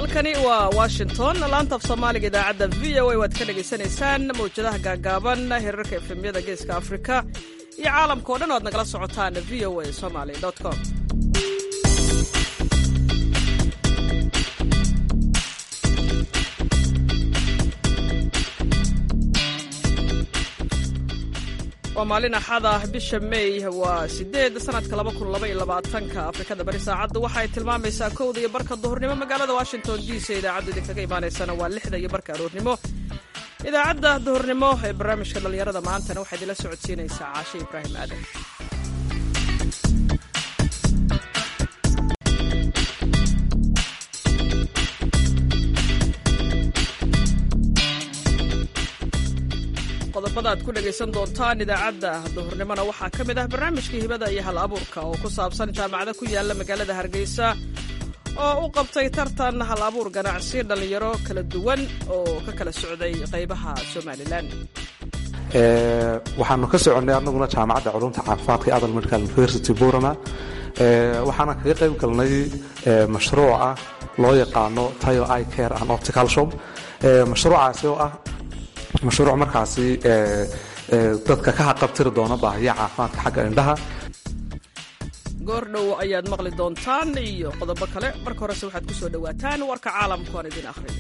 halkani waa washington laanta af soomaaliga idaacadda v o a waad ka dhagaysanaysaan mawjadaha gaagaaban hirarka efemyada geeska afrika iyo caalamka o dhan o ad nagala socotaan v o a somaly com waa maalin axad ah bisha may waa sideed sanadka labakunilabaylabaatanka afrikada bari saacaddu waxaay tilmaamaysaa kowda iyo barka duhurnimo magaalada washington d c idaacaddu idinkaga imaanaysana waa lixda iyo barka aroornimo idaacadda duhurnimo ee barnaamijka dhallinyarada maantana waxaa idinla socodsiinaysaa caashe ibraahim aadan qodobada aad ku dhegaysan doontaan idaacadda duhurnimona waxaa ka mid ah barnaamijkii hibada iyo hal abuurka oo ku saabsan jaamacado ku yaala magaalada hargeysa oo u qabtay tartan hal abuur ganacsi dhallinyaro kala duwan oo ka kala socday qaybaha somalilan waxaanu ka soconnay anaguna jaamacadda culumta caafimaadka ee adal medical university burama waxaana kaga qayb galnay mashruuca loo yaqaano tayo i care and optical shop mashruucaasi oo ah mashruuc markaasi dadka ka haqabtiri doona baahiya caafimaadka xagga indhaha goordhow ayaad maqli doontaan iyo qodobo kale marka horese waxaad ku soo dhowaataan warka caalamku aan idin akhriyo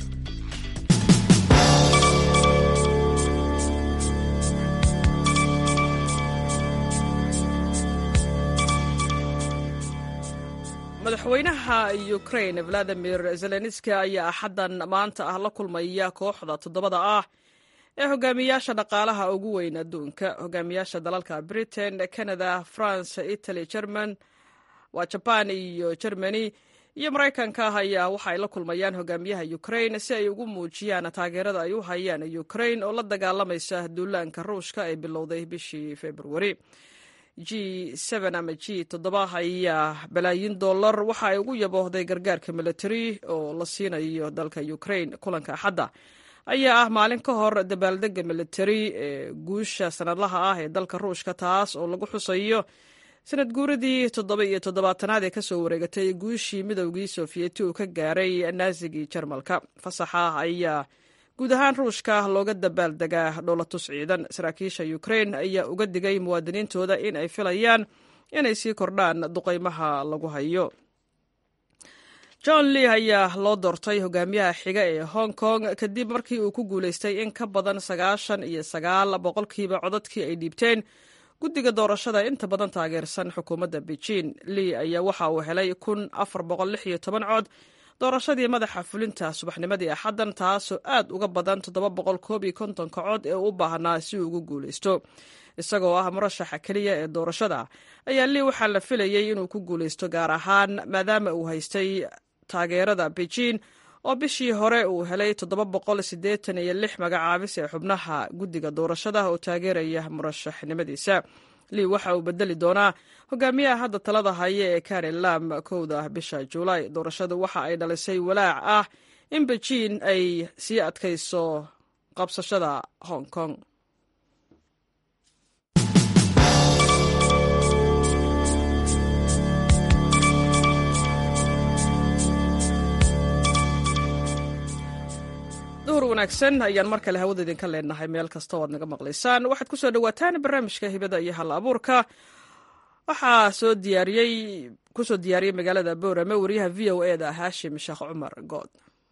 madaxweynaha ukrain valadimir zelenski ayaa axaddan maanta ah la kulmaya kooxda toddobada ah ee hogaamiyaasha dhaqaalaha ugu weyn adduunka hogaamiyaasha dalalka britain canada france italy german waa jaban iyo germany iyo maraykanka ah ayaa waxa ay la kulmayaan hogaamiyaha ukrain si ay ugu muujiyaan taageerada ay u hayaan ukrain oo la dagaalamaysa duulaanka ruushka ee bilowday bishii februari g ama g toddoba ayaa balaayin dollar waxa ay ugu yaboohday gargaarka military oo la siinayo dalka ukrain kulanka axadda ayaa ah maalin ka hor dabaaldega military ee guusha sanadlaha ah ee dalka ruushka taas oo lagu xusayo sanad guuradii toddoba iyo toddobaatanaad ee kasoo wareegatay guushii midowgii sofiyeeti uu ka gaaray naasigii jarmalka fasaxa ayaa guud ahaan ruushka looga dabaaldegaa dhowlatus ciidan saraakiisha ukrain ayaa uga digay muwaadiniintooda in ay filayaan inay sii kordhaan duqaymaha lagu hayo john lee ayaa loo doortay hogaamiyaha xiga ee hong kong kadib markii uu ku guulaystay in ka badan sagaashan iyo sagaal boqolkiiba codadkii ay dhiibteen guddiga doorashada inta badan taageersan xukuumadda beijing lee ayaa waxa uu helay kun afar boqol lix iyo toban cod doorashadii madaxa fulinta subaxnimadii axaddan taasoo aad uga badan toddoba boqol koob iyo kontonka cod ee u baahnaa si uu ugu guulaysto isagoo ah murashaxa keliya ee doorashada ayaa lii waxaa la filayey inuu ku guulaysto gaar ahaan maadaama uu haystay taageerada beijing oo bishii hore uu helay toddoba boqol siddeetan iyo lix magacaabis ee xubnaha guddiga doorashada oo taageeraya murashaxnimadiisa lii waxa uu bedeli doonaa hogaamiyaha hadda talada haya ee kari lam kowda bisha juulaay doorashadu waxa ay dhalisay walaac ah in beijing ay sii adkayso qabsashada hong kong duhur wanaagsan ayaan mar kale hawada idinka leenahay meel kasta o ad naga maqlaysaan waxaad ku soo dhowaataan barnaamijka hibada iyo hal abuurka waxaa soo diyaariyey kusoo diyaariyey magaalada boorame wariyaha v o e da haashim sheekh cumar good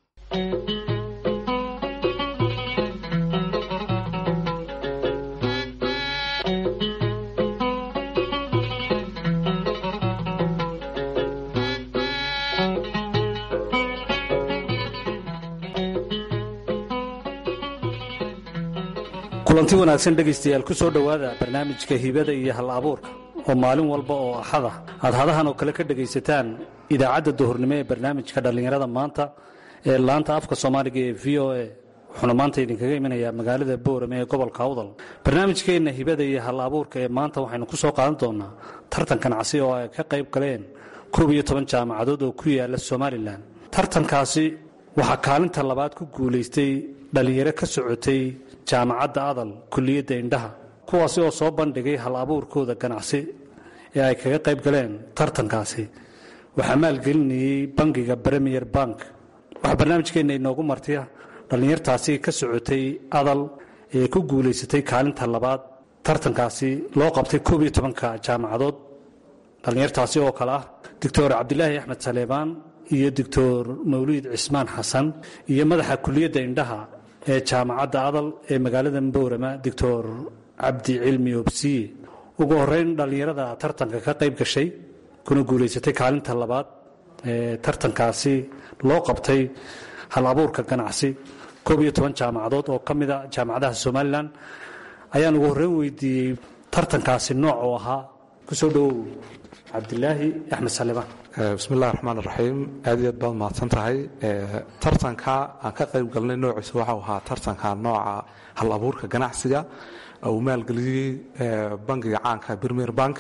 kulanti wanaagsan dhegaystayaal ku soo dhowaada barnaamijka hibada iyo hal abuurka oo maalin walba oo axada aad hadahan oo kale ka dhegaysataan idaacadda duhurnimo ee barnaamijka dhallinyarada maanta ee laanta afka soomaaliga ee v o a wuxuuna maanta idinkaga imanayaa magaalada boorame ee gobolka awdal barnaamijkeenna hibada iyo hal abuurka ee maanta waxaynu ku soo qaadan doonaa tartan ganacsi oo ay ka qayb galeen koob iyo toban jaamacadood oo ku yaala somalilan tartankaasi waxaa kaalinta labaad ku guulaystay dhallinyaro ka socotay jaamacadda adal kulliyadda indhaha kuwaasi oo soo bandhigay hal abuurkooda ganacsi ee ay kaga qayb galeen tartankaasi waxaa maalgelinayey bangiga bremier bank waxaa barnaamijkeenna inoogu martiya dhallinyartaasi ka socotay adal ee ku guulaysatay kaalinta labaad tartankaasi loo qabtay koob iyo tobanka jaamacadood dhallinyartaasi oo kale ah doctor cabdilaahi axmed saleebaan iyo doctor mawliid cismaan xasan iyo madaxa kuliyadda indhaha ee jaamacadda adal ee magaalada mboorama doctor cabdi cilmi obsiye ugu horeyn dhallinyarada tartanka ka qayb gashay kuna guulaysatay kaalinta labaad ee tartankaasi loo qabtay hal abuurka ganacsi koob iyo toban jaamacadood oo ka mida jaamacadaha somalilan ayaan ugu horreyn weydiiyey tartankaasi nooc oo ahaa kusoo dhowow cabdilaahi axmed saleebaan bismillahi raxmaan raxiim aad iyo aad baad mahadsan tahay tartanka aan ka qayb galnay noociisa waxau ahaa tartanka nooca hal abuurka ganacsiga uu maalgeliyey bangiga caanka premier bank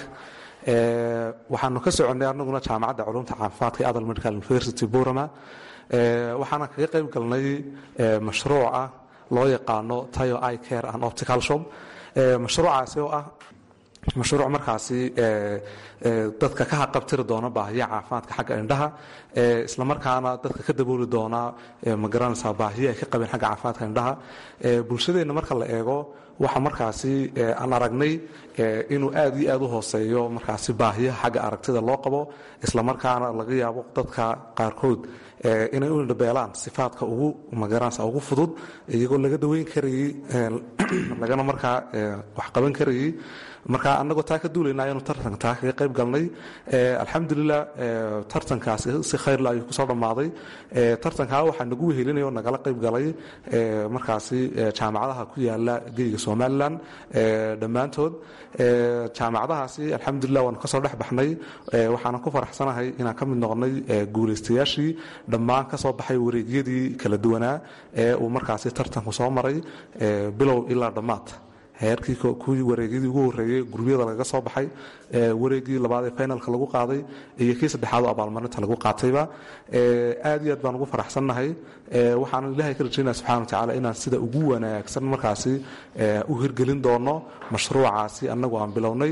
waxaanu ka soconnay anaguna jaamacadda culumta caafimaadka adal medical university burama waxaana kaga qayb galnay mashruuca loo yaqaano tayo i care and optical shop mashruucaasi oo ah mashruuc markaasi dadka ka haqabtiri doona baahiya caafimaadka xagga indhaha islamarkaana dadka ka dabooli doona magaranaysaa baahiya ay ka qabeen xagga caafimaadka indhaha bulshadeenna marka la eego waxa markaasi aan aragnay inuu aad iyo aad u hooseeyo markaasi baahiyaha xagga aragtida loo qabo islamarkaana laga yaabo dadka qaarkood inay u indhabeelaan sifaadka ugu magaranaysa ugu fudud iyagoo laga daweyn karayey lagana markaa wax qaban karayey marka anagoo taa ka duulayna ayaanu tartanka taa kaga qayb galnay alxamdulilah tartankaasi si khayrla ayuu kusoo dhammaaday tartankaa waxaa nagu wehelinaya oo nagala qayb galay markaasi jaamacadaha ku yaala geyga somalilan dhammaantood jaamacadahaasi alxamdulilah waanu kasoo dhex baxnay waxaana ku faraxsanahay inaan ka mid noqonay guulaystayaashii dhammaan ka soo baxay wareegyadii kala duwanaa ee uu markaasi tartanku soo maray bilow ilaa dhammaad heerkii kuwii wareegyadii ugu horreeyey gurubyada lagaga soo baxay wareegii labaad ee finalka lagu qaaday iyo kii saddexaad oo abaalmarinta lagu qaatayba aad iyo aad baan ugu faraxsannahay waxaan ilaahay ka rajaynaya subxana watacaala inaan sida ugu wanaagsan markaasi u hirgelin doono mashruucaasi annagu aan bilownay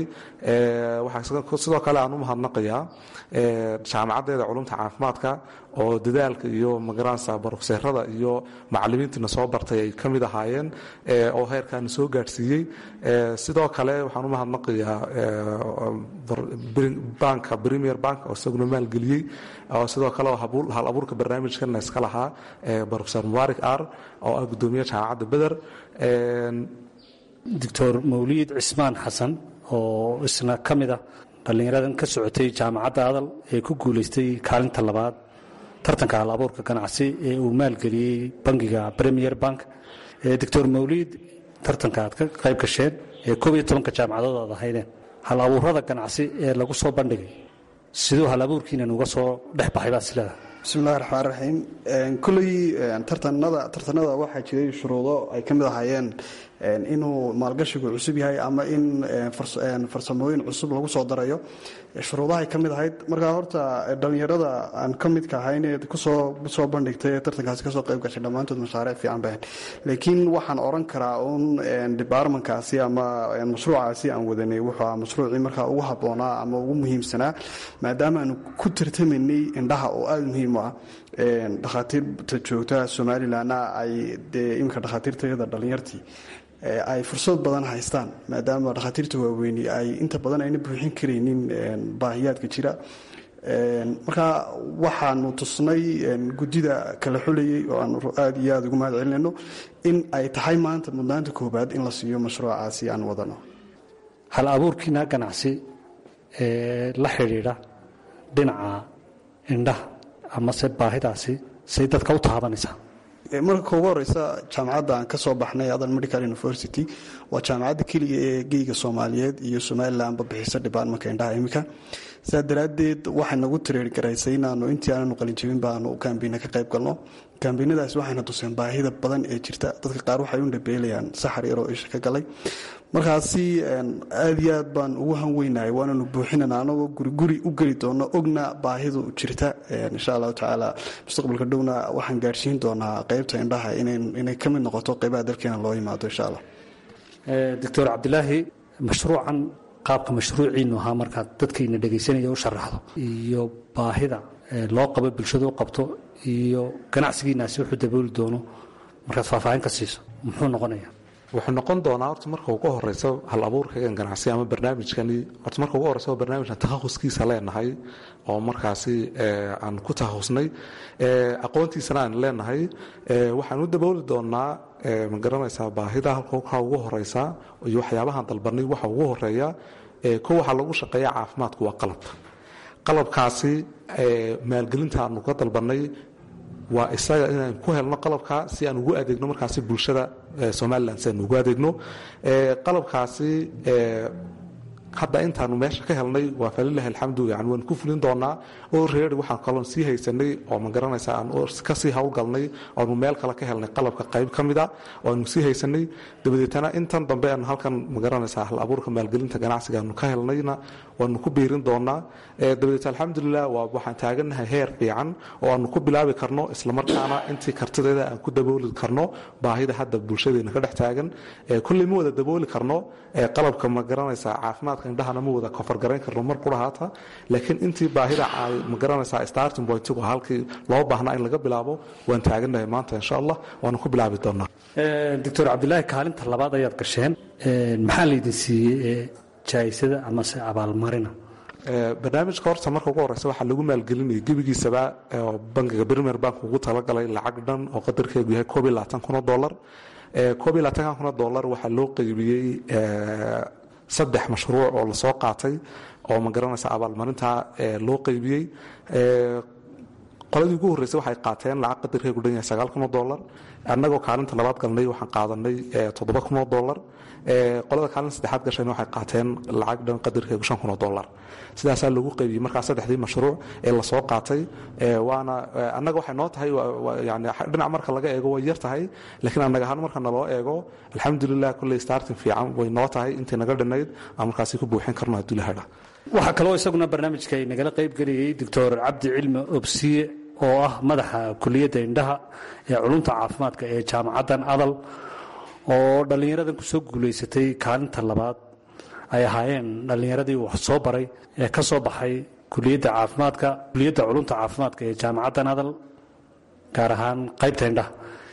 sidoo kale aan u mahadnaqayaa jaamacaddeeda culumta caafimaadka oo dadaalka iyo magaranaysa barofseerada iyo macalimiintiina soo bartay ay ka mid ahaayeen oo heerkaana soo gaadhsiiyey sidoo kale waxaan u mahadnaqayaa banka premier bank oo isaguna maalgeliyey oo sidoo kale hal abuurka barnaamijkana iska lahaa barofeer mubaarik ar oo ah gudoomiye jaamacadda beder doctor mawliid cismaan xasan oo isna ka mid ah dhallinyaradan ka socotay jaamacadda adal ee ku guulaystay kaalinta labaad tartanka hal abuurka ganacsi ee uu maalgeliyey bangiga premier bank doctor mawliid tartanka aad ka qayb gasheen ee koob iyo tobanka jaamacadood aad ahaydeen hal abuurada ganacsi ee lagu soo bandhigay siduu hal abuurkiinan uga soo dhex baxay baa sileeda bismillahi raxmaan raxiim kulley tartanada tartanada waxaa jiray shuruudo ay ka mid ahaayeen inuu maalgashigu cusub yahay ama in farsamooyin cusub lagu soo darayo shuruudahay ka mid ahayd markaa horta dhallinyarada aan ka midka ahayn ee kusoo soo bandhigtay ee tartankaasi kasoo qayb gashay dhammaantood mashaariic fiican bahan laakiin waxaan oran karaa un departmentkaasi ama mashruucaasi aan wadanay wuxuu ahaa mashruucii markaa ugu habboonaa ama ugu muhiimsanaa maadaama aanu ku tartamaynay indhaha oo aada muhiim u ah dhakhaatiirta joogta somalilanna ay dee iminka dhakhaatiirtayada dhallinyartii ay fursad badan haystaan maadaama dhakhaatiirta waaweyni ay inta badan ayna buuxin karaynin baahiyaadka jira marka waxaanu tusnay guddida kala xulayay oo aanu aada iyo aada ugu mahad celinayno in ay tahay maanta mudnaanta koobaad in la siiyo mashruucaasi aan wadano hal abuurkiina ganacsi ee la xidhiidha dhinaca indhaha amase baahidaasi say dadka u taabanaysaa marka ugu horeysa jaamacadda aan ka soo baxnay adan medical university waa jaamacadda keliya ee geyga soomaaliyeed iyo somalilanba bixisa departmentka indhaha iminka sidaa daraaddeed waxay nagu tireer garaysay inaanu intii aananu qalinjabin baanu kambiina ka qayb galno kambiinadaas waxayna tuseen baahida badan ee jirta dadka qaar waxay u dhabeelayaan saxar yaroo isha ka galay markaasi aada iyo aad baan ugu hanweynahay waananu buuxinana anagoo guriguri u geli doono ogna baahidu jirta insha allahu tacaala mustaqbalka dhowna waxaan gaadhsiin doonaa qeybta indhaha inay ka mid noqoto qeybaha dalkeena loo yimaado insha allah doctor cabdilaahi mashruucan qaabka mashruuciinu ahaa markaad dadkayna dhegaysanaya u sharaxdo iyo baahida loo qabo bulshada u qabto iyo ganacsigiinaasi wuxuu dabooli doono markaad faahfaahin ka siiso muxuu noqonaya wuxuu noqon doonaa horta marka ugu horeysa hal abuurkagan ganacsi ama barnaamijkani horta marka ugu horeysa waa barnaamijkan takhahuskiisa leenahay oo markaasi aan ku takhahusnay aqoontiisana aan leenahay waxaan u dabooli doonaa ma garanaysaa baahida halka ugu horeysa iyo waxyaabahaan dalbanay waxa ugu horeeya ko waxaa lagu shaqeeya caafimaadku waa qalab qalabkaasi maalgelinta aanu ka dalbanay waa isaga inaan ku helno qalabka si aan ugu adeegno markaasi bulshada somalilan si aan ugu adeegno qalabkaasi hadda intaanu meesha ka helnay waa falilahi alxamdu yani waan ku fulin doonaa oo reeri waxaan kaloon sii haysanay oo ma garanaysa aan kasii howlgalnay oonu meel kale ka helnay qalabka qayb ka mida oo aanu sii haysanay dabadeetana intan dambe aanu halkan ma garanaysa hal abuurka maalgelinta ganacsiga aanu ka helnayna waanu ku biirin doonaa dabadeet alxamdulilah waa waxaan taagannahay heer fiican oo aanu ku bilaabi karno islamarkaana intii kartideeda aan ku dabooli karno baahida hadda bulshadeena ka dhex taagan kulley ma wada dabooli karno qalabka ma garanaysa caafimaadka indhahana ma wada kofargarayn karno mar qurahaata laakiin intii baahida ma garanaysaa starting pointigu halkii loo baahnaa in laga bilaabo waan taagannahay maanta insha allah waanu ku bilaabi doonaa doctor cabdilaahi kaalinta labaad ayaad gasheen maxaa laydin siiyey jaayisada amase abaalmarina barnaamijka horta marka ugu horeysa waxaa lagu maalgelinaya gebigiisaba oo bankiga brimer bank ugu talagalay lacag dhan oo qadarkeedu yahay koob iyo labaatan kun oo dollar koob iyo labaatankan kun oo dollar waxaa loo qeybiyey saddex mashruuc oo lasoo qaatay oo ma garanaysa abaalmarinta loo qeybiyey qoladii ugu horreysay waxay qaateen lacag qadarkeegu dhan yahay sagaal kun oo dollar annagoo kaalinta labaad galnay waxaan qaadanay toddoba kun oo dollar qolada kaalinta saddexaad gashayna waxay qaateen lacag dhan qadarkeegu shan kun oo dollar sidaasaa lagu qaybiyey markaa saddexdii mashruuc ee lasoo qaatay waana annaga waxay noo tahay yani dhinac marka laga eego way yar tahay laakiin annaga ahaan marka naloo eego alxamdulilah kolley starting fiican way noo tahay intii naga dhinayd aan markaasi ku buuxin karno hadduu lahadha waxaa kaloo isaguna barnaamijka nagala qayb geliyey doctor cabdi cilmi obsiye oo ah madaxa kuliyadda indhaha ee culumta caafimaadka ee jaamacaddan adal oo dhallinyaradan kusoo guulaysatay kaalinta labaad ay ahaayeen dhallinyaradii wax soo baray ee ka soo baxay kuliyadda caafimaadka kuliyadda culumta caafimaadka ee jaamacaddan adal gaar ahaan qaybta indhaha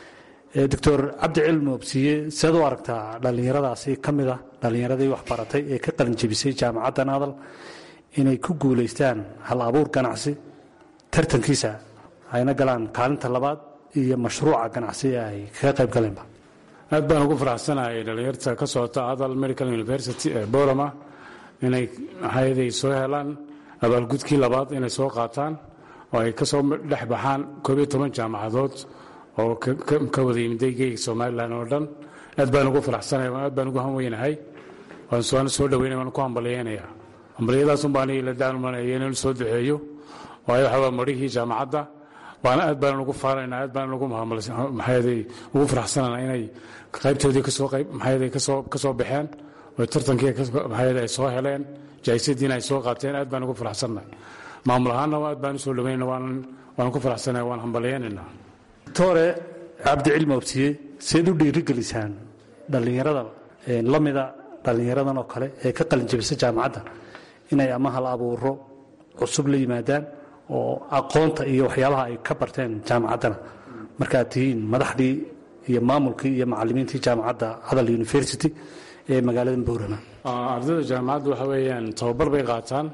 doctor cabdi cilmi obsiye seed u aragtaa dhallinyaradaasi ka mid ah dhallinyaradii wax baratay ee ka qalinjebisay jaamacaddan adal inay ku guulaystaan hal abuur ganacsi tartankiisa ayna galaan kaalinta labaad iyo mashruuca ganacsi ee ay kaga qayb galeenba aad baan ugu faraxsanahay dhallinyarta ka socota adal medical university ee borama inay maxaayaday soo helaan abaalgudkii labaad inay soo qaataan oo ay ka soo dhex baxaan koob iyo toban jaamacadood oo ka wada yimiday geyga somalilan oo dhan aad baan ugu faraxsanaya aad baan ugu hanweynahay waan soo dhaweynaya waan ku hambalyeynaya hambalyadaasun baan la daalmanaya inuu soo duceeyo waayo waxaa waa marihii jaamacadda waana aad baan ugu faanayna aad baan ugu maxaayaday ugu faraxsanana inay qaybtoodii kasoo qayb maxaayaday kasoo kasoo baxeen oo tartankii maxaayaday ay soo heleen jaayisadiina ay soo qaateen aad baan ugu faraxsannahay maamul ahaanna aad baan usoo dhaweynayna waan waan ku faraxsanahay waan hambalyeynaynaa doctore cabdicilmi obsiye seed u dhiirigelisaan dhallinyarada la mida dhallinyaradan oo kale ee ka qalinjabisa jaamacadda inay ama hal abuuro cusub la yimaadaan oo aqoonta iyo waxyaabaha ay ka barteen jaamacaddana markaad tihiin madaxdii iyo maamulkii iyo macalimiintii jaamacadda adal university ee magaalada boorama ardayda jaamacadda waxa weeyaan tababar bay qaataan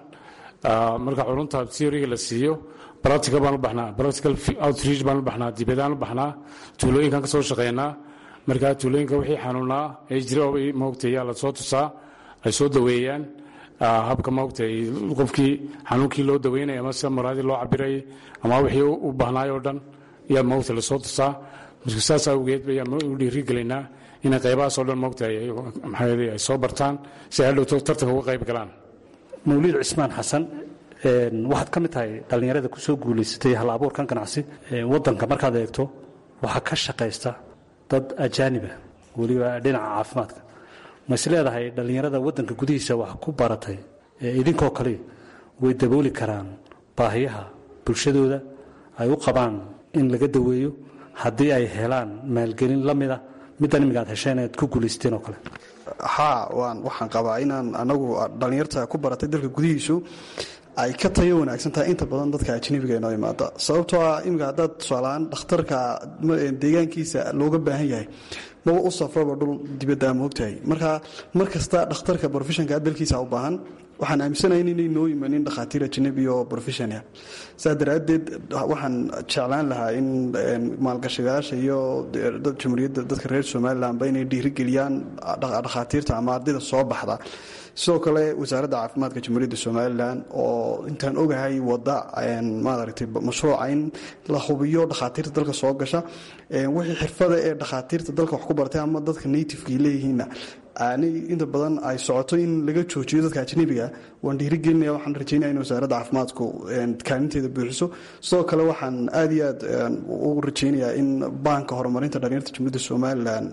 marka culunta theoryga la siiyo practical baan u baxnaa practical outreach baan u baxnaa dibadaan u baxnaa tuulooyinkan ka soo shaqeynaa markaa tuulooyinka wixii xanuunaa ee jira moogtay yaa la soo tusaa ay soo daweeyaan habka moogtay qofkii xanuunkii loo daweynaya ama sida maraadii loo cabiray ama wixii u baahnaay oo dhan yaa moogta lasoo tusaa marka saas awgeed ayaan u dhiirigelinaa inay qaybahaasoo dhan moogtay maxaa ay soo bartaan si ay hadhowto tartanka uga qayb galaan mawliid cismaan xasan waxaad ka mid tahay dhallinyarada ku soo guulaysatay hal abuurkan ganacsi waddanka markaad eegto waxaa ka shaqaysta dad ajaaniba weliba dhinaca caafimaadka ma is leedahay dhallinyarada waddanka gudihiisa wax ku baratay ee idinkoo kale way dabooli karaan baahiyaha bulshadooda ay u qabaan in laga daweeyo haddii ay helaan maalgelin la mida middan imiga ad hesheen aad ku guulaysteen oo kale haa waan waxaan qabaa inaan anagu dhallinyarta ku baratay dalka gudihiisu ay ka tayo wanaagsan tahay inta badan dadka ajnabiga inoo imaada sababtoo ah iminka haddaad tusaalahaan dhakhtarka deegaankiisa looga baahan yahay maba u safraba dhul dibaddaa moogtahay marka mar kasta dhakhtarka brofeshanka dalkiisa u baahan waxaan aaminsanahay inay noo imanin dhakhaatiir ajnabi oo brofeshona saa daraaddeed waxaan jeclaan lahaa in maalgashigayaasha iyo jamhuuriyadda dadka reer somalilanba inay dhiirigeliyaan dhakhaatiirta ama ardayda soo baxda sidoo kale wasaaradda caafimaadka jamhuuriyadda somalilan oo intaan ogahay wada maaragtay mashruuca in la hubiyo dhakhaatiirta dalka soo gasha wixii xirfada ee dhakhaatiirta dalka wax ku bartay ama dadka nativekii leeyihiinna aanay inta badan ay socoto in laga joojiyo dadka ajnabiga waan dhiirigelinaya waxaan rajeynaya in wasaaradda caafimaadku kaalinteeda buuxiso sidoo kale waxaan aad iyo aad ugu rajeynayaa in baanka horumarinta dhalinyarta jamhuuriyadda somalilan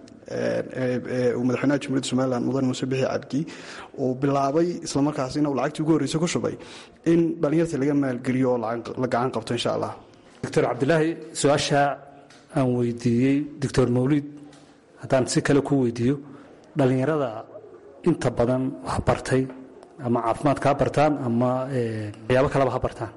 madaxweynaha jamhuuriyadda somalilan mudan muuse bixi cabdi uu bilaabay islamarkaasina uu lacagtii ugu horreysa ku shubay in dhalinyarta laga maalgeliyo oo la gacan qabto insha allah doctor cabdilaahi su-aasha aan weydiiyey doctor mawlid haddaan si kale ku weydiiyo dhallinyarada inta badan wax bartay ama caafimaadka ha bartaan ama waxyaabo kaleba ha bartaan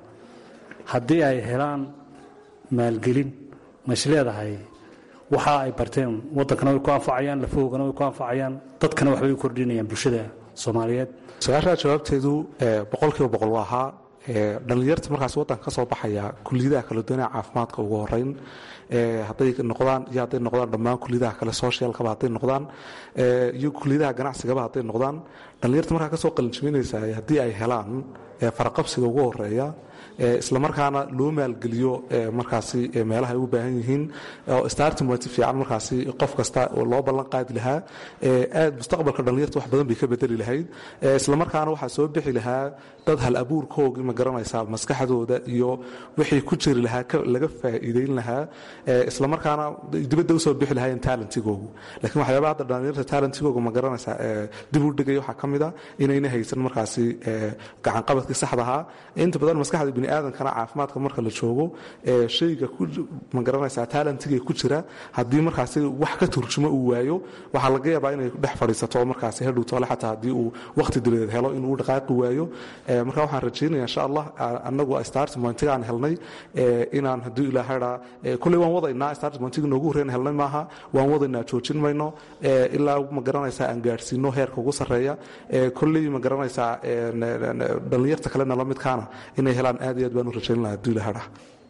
haddii ay helaan maalgelin ma is leedahay waxa ay barteen waddankana way ku anfacayaan lafahoogana way ku anfacayaan dadkana waxbay u kordhinayaan bulshada soomaaliyeed su-aashaa jawaabteedu boqolkiiba boqol waa ahaa dhallinyarta markaas waddanka ka soo baxaya kuliyadaha kala duwanaa caafimaadka ugu horeyn hadday noqdaan iyo hadday noqdaan dhammaan kuliyadaha kale socialkaba hadday noqdaan iyo kuliyadaha ganacsigaba hadday noqdaan dhallinyarta markaa kasoo qalinjibinaysa haddii ay helaan faraqabsiga ugu horeeya islamarkaana loo maalgeliyo markaasi meelaha ay u baahan yihiin oo startimati fiican markaasi qof kasta loo ballan qaadi lahaa aad mustaqbalka dhallinyarta wax badan bay ka bedeli lahayd islamarkaana waxaa soo bixi lahaa dad hal abuurkoogii ma garanaysaa maskaxdooda iyo wixii ku jiri lahaa laga faa'iideyn lahaa islamarkaana dibadda usoo bixi lahaayeen talentigoogu laakiin waxyaabaa hadda dhallinyarta talentigooga ma garanaysaa dib u dhigaya waxaa ka mid a inayna haysan markaasi gacanqabadkii saxda ahaa inta badan maskaxda bini aadamkana caafimaadka marka la joogo shayga ma garanaysaa talentiga ku jira haddii markaasi wax ka turjumo uu waayo waxaa laga yaabaa inay dhex fadhiisato markaasi hedhow toole xataa haddii uu waqti dibadeed helo inuu dhaqaaqi waayo marka waxaan rajaynaya insha allah anagu startmontiga aan helnay inaan hadduu ilaahadhaa kulley waan wadaynaa startmontiga noogu horreyn helnay maaha waan wadaynaa joojin mayno ilaa ma garanaysaa aan gaadhsiino heerka ugu sarreeya kolley ma garanaysaa dhallinyarta kalena la midkaana inay helaan aad iyo aad baan u rajayn lahaa hadduu ilaahadhaa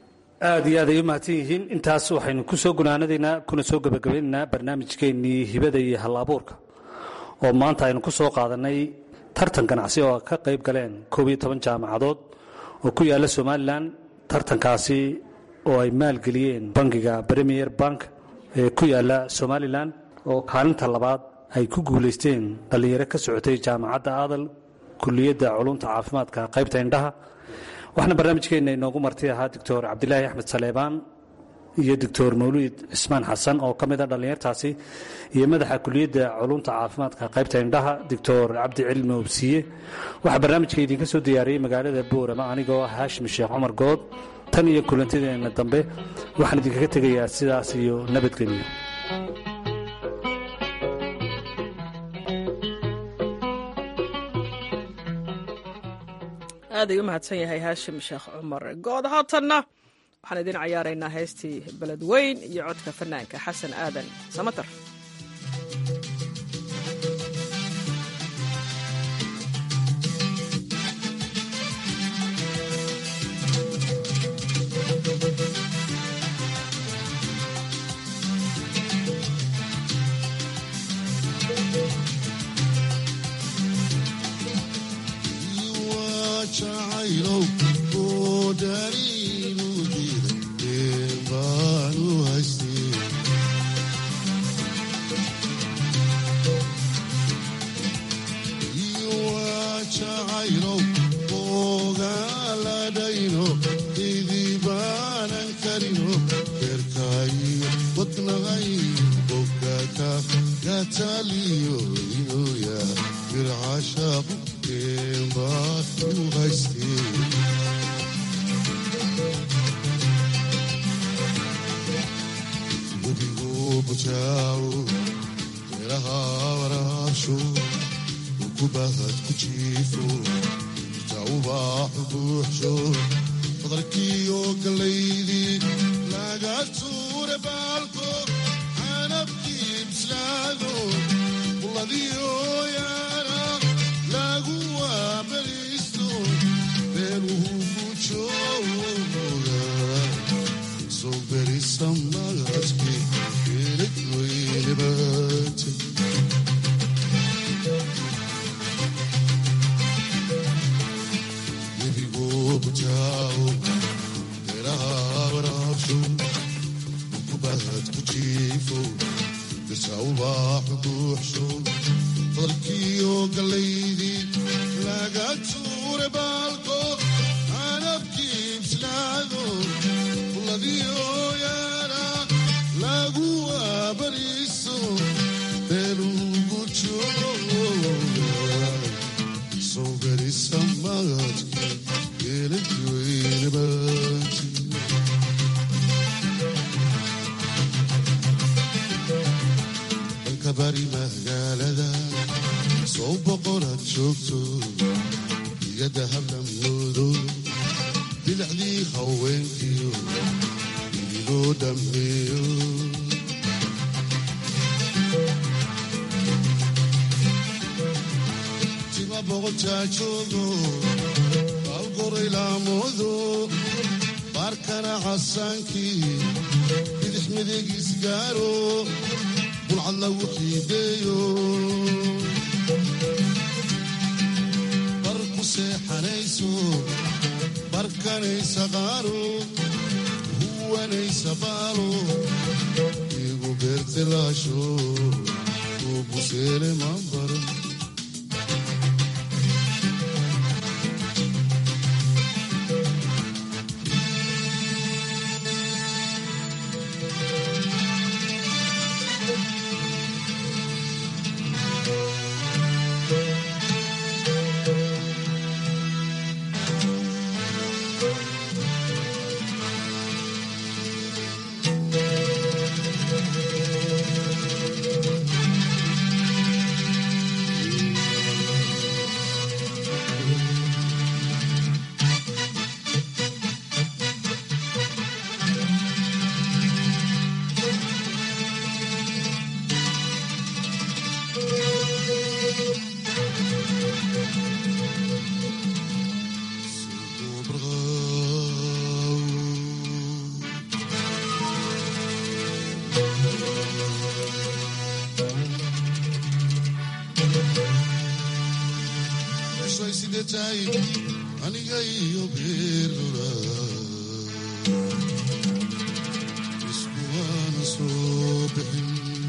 aad iyo aad ay u mahadsan yihiin intaas waxaynu ku soo gunaanadaynaa kuna soo gebagabaynaynaa barnaamijkeennii hibada iyo hal abuurka oo maanta aynu ku soo qaadanay tartan ganacsi oo ka qayb galeen koob iyo toban jaamacadood oo ku yaalla somalilan tartankaasi oo ay maalgeliyeen bangiga premier bank ee ku yaalla somalilan oo kaalinta labaad ay ku guulaysteen dhallinyaro ka socotay jaamacadda aadal kuliyadda culumta caafimaadka qaybta indhaha waxaana barnaamijkeenna inoogu marti ahaa doctor cabdilaahi axmed saleebaan iyo doctor mawluud cismaan xasan oo ka mid a dhallinyartaasi iyo madaxa kuliyadda culumta caafimaadka qaybta indhaha doctor cabdi cilmi obsiye waxaa barnaamijka idinka soo diyaariyey magaalada boorama anigoo ah haashim sheekh cumar good tan iyo kulantideenna dambe waxaan idinkaga tegayaa sidaas iyo nabadgelyo aad ay u mahadsan yahay haashim sheekh cumar good haatanna waxaan idin cayaaraynaa heystii beledweyn iyo codka fanaanka xasan aadan samatar kubahad ku jiifo ubaaxu buuxsho badarkiiyo gallaydii laga tuure baalko canabkii bislaado bulladiyo yaana lagu waabariisto beeluhu gujooga soo berisa magadki geelad weynebate webigo bujaawo beeraha waraabsho kubad ku jiifo dirsa ubaaxu buuxsho badarkiyo gallaydii laga tuure baalko canabkii bislaado bulladiyo yaana lagu waabariiso beelugu jooga soo berisa magadki geeladweynebati dhanka bari magaalada soo boqoraad joogto iyada hablamoodo bilacdii haweenkiyo idigoo dhammeeyo tima boqotaajoogo baalgoray laamoodo baarkana casaankii bidix midigiis gaaro bulcad lagu xiideeyo bar ku seexanayso barkanaysa qaaro huwanaysa baalo igu beertilaasho uu buseele mambaro Soy sidetahay aniga iyo beerlula isku waana soo bixin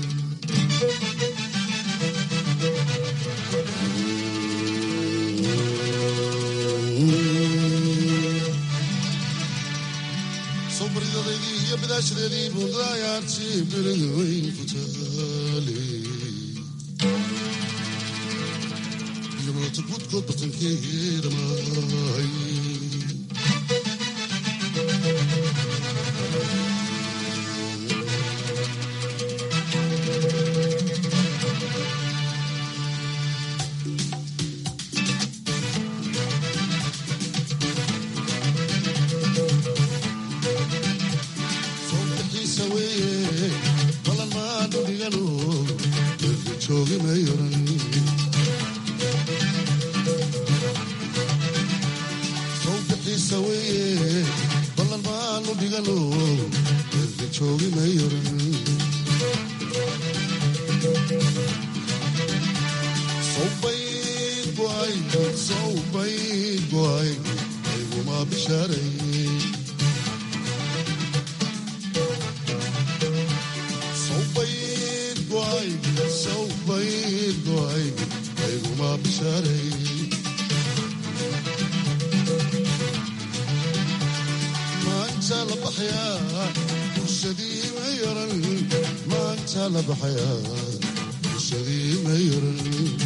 soo baridadaydii iyo bidaashadeedii bundayaartii belada weyn ku taale Yolota gudkood batankeeda mahay soobixiisa weeye balan maanu dhigano erga joogi mayoran sawbixiisa weeye ballan maanu dhigano erga joogi mayoran sawbayd goay sawbayd goay ayguma bishaaray sawbayd goay sawbayd goay ayguma bishaaray maanta la baxayaa bulshadii ma yaran maanta la baxayaa bulshadii ma yaran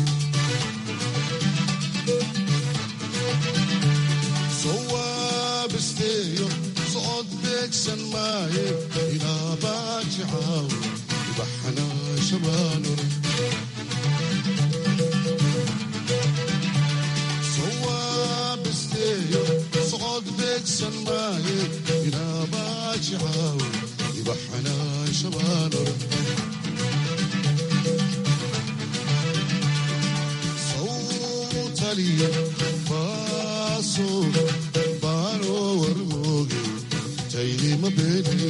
soo waabisteeyo socod beegsan maaye ilaa baajicaaw ibaxanaa shabaanur soo waabisteeyo aydima beeni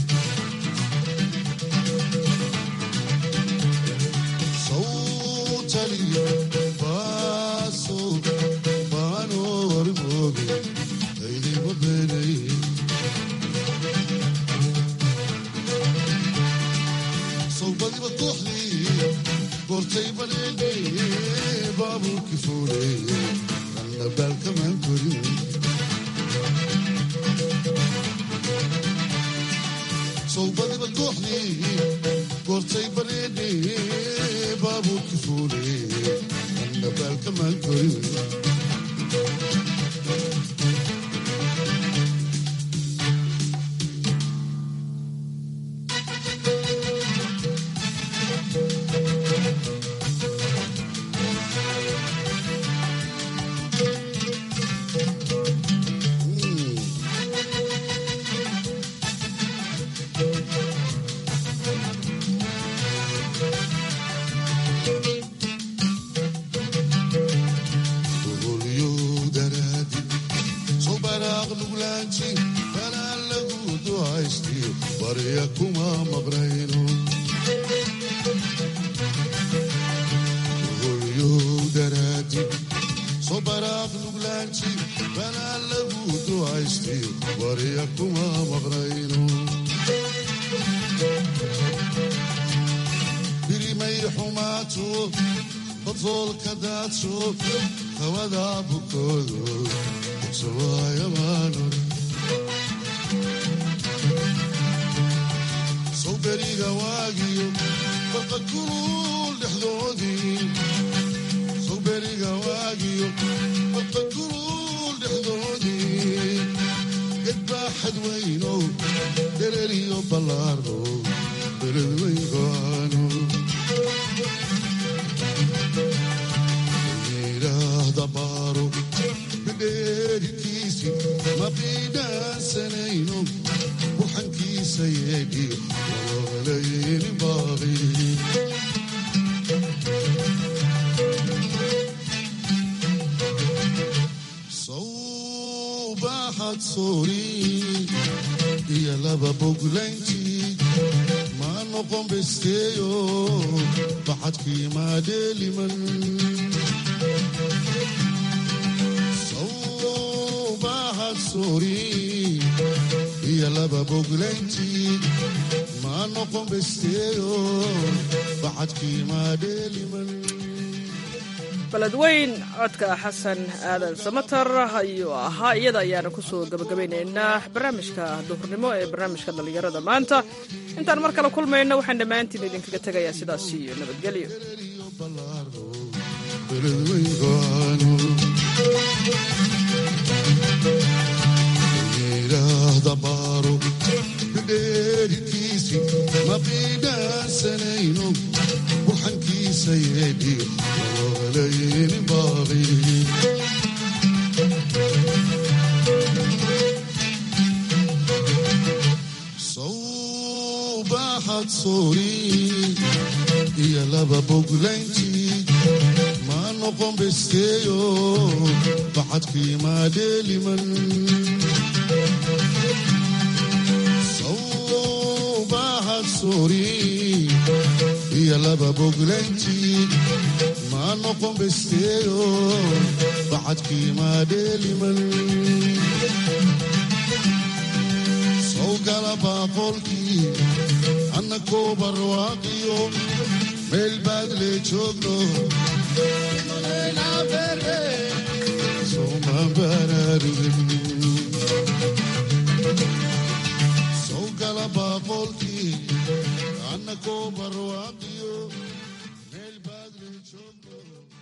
sawtali baaso baano warmooge aydima beeni sawbadiba kooxdii goortay baneene baabuurki fuule anna baalkamaan korin sawbadiba kooxdii goortay baneene baabuurki fuule anna baalkamaan korin Oholyo daraadi soo baraaq nuglaanti kanaan lagu ducaystiyo barya kuma maqnayno Oholyo daraadi soo baraaq nuglaanti kanaan lagu ducaystiyo barya kuma maqnayno birimay xumaato badoolka daadso hawada bukoodo sawaayabaanor sow beriga waagiyo barqa kulul dhexdoodii sow beriga waagiyo barqa kulul dhexdoodii gedbaaxad weynow dereriyo ballaarno beled weyn go'aano yidhaahda baaro bidheerikiisi ma biidhaansanayno burxankiisa yeedhiyo walalayni baaqi sawbaaxad soori iyo laba boglayntii ma noqon besteeyo baxadkii maadheeliman sawbaaxad soori iyo laba boglayntii ma noqon besteeyo baxadkii maadheeliman beledweyn codka xasan aadan samatar ayuu ahaa iyada ayaana kusoo gabagabaynaynaa barnaamijka duhurnimo ee barnaamijka dhallinyarada maanta intaan mar kale kulmayno waxaan dhammaantiin idinkaga tegayaa sidaas iyo nabadgelyo yidhaahda baaro bidheerikiisi ma biidhaansanayno burxankiisa yeedhiyo walalayni baaqi sawbaaxad soori iyo laba boglayntii ma noqon besteeyo baxadkii maadheeliman sawbaaxad soori iyo laba boglayntii ma noqon besteeyo baxadkii maadheeliman sawgala baaqolkii annakoo barwaaqiyo meel baad lee joogno soma baraarugin sawgala baaqolkii annakoo barwaaqiyo meel baad lee joogno